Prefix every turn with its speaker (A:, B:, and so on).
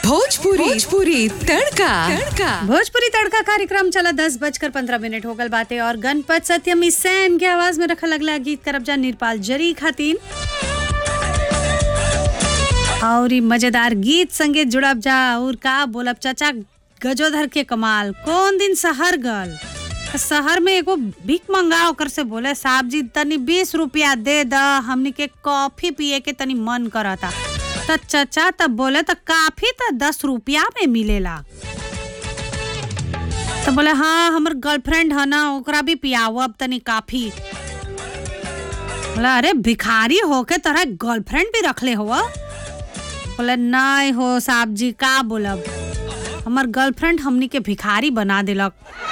A: भोजपुरी भोजपुरी तड़का तड़का
B: भोजपुरी तड़का कार्यक्रम चला दस बजकर पंद्रह मिनट हो गल बातें और गणपत सत्यमी सैम के आवाज में रखा लगला गीत करब जा निरपाल जरी खातिन और ई मजेदार गीत संगे जुड़ब जा और का बोलब चाचा गजोधर के कमाल कौन दिन शहर गल शहर में एगो भीख मंगा ओकर से बोले साहब जी तनी बीस रुपया दे द हमनी के कॉफी पिए के तनी मन करता त चाचा तब बोले त काफी त दस रुपया में मिलेला तो बोले हाँ हमर गर्लफ्रेंड है ना ओकरा भी पियाओ अब तनी काफी बोला अरे भिखारी होके तोरा गर्लफ्रेंड भी रखले हो बोले नहीं हो साहब जी का बोलब हमर गर्लफ्रेंड हमनी के भिखारी बना दिलक